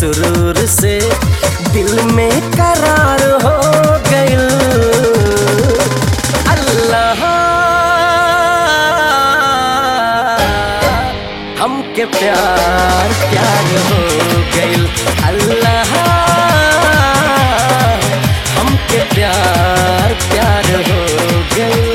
सुरूर से दिल में करार हो गइल अल्लाह हमके प्यार प्यार हो गइल अल्लाह हमके प्यार प्यार हो गइल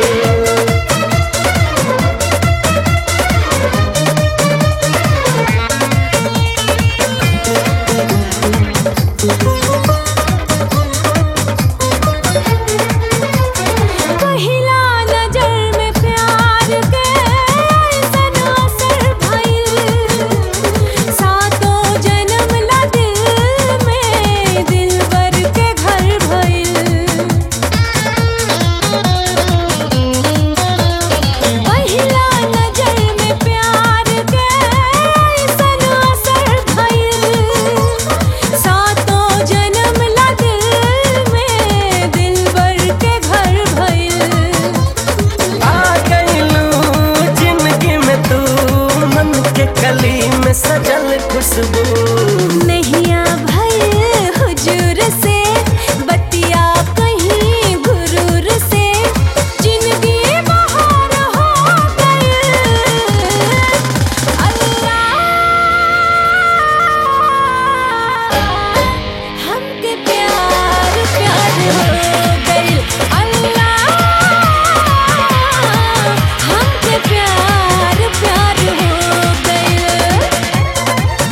पहिला नजर में प्यार के ऐसन असर भइल सातों जन्म ला दिल में दिलबर के घर भइल पहिला नजर में प्यार के ऐसन असर भइल सातों जन्म ला दिल में दिलबर के घर भइल आ गइलू जिंदगी में तू मन के कली में सजल खुशबू नैया भइल हुजूर से बतिया कहीं गुरूर से जिंदगी बहार हो गइल अल्लाह हमके प्यार प्यार हो गइल अल्लाह हमके प्यार प्यार हो गइल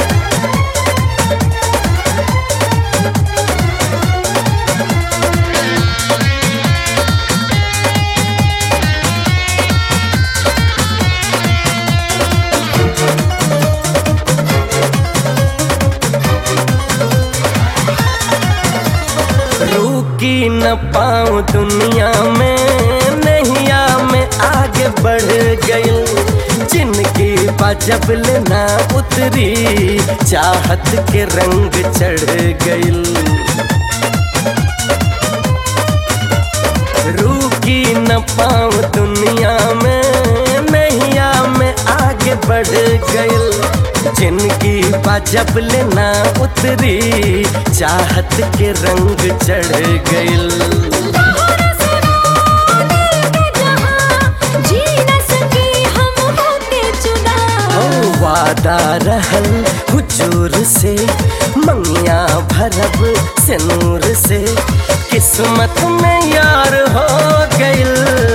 रुकी न पाऊं दुनिया में नैया में आगे बढ़ गइल जिनकी जब लेना उतरी चाहत के रंग चढ़ गइल रुकी न पाऊं दुनिया में नैया में आगे बढ़ गइल जिनकी जब लेना उतरी चाहत के रंग चढ़ गइल तोहरा सिवा दिल के जहां जी न सकी हम होके जुदा ओ वादा रहल हुजूर से मंगिया भरब से नूर से किस्मत में यार हो गइल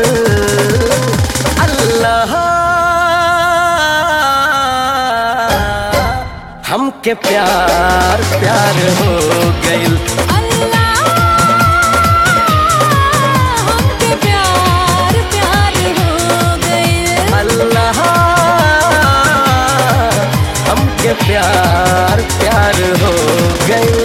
अल्लाह हमके प्यार प्यार हो गइल अल्लाह हमके प्यार प्यार हो गइल अल्लाह हमके प्यार प्यार हो गइल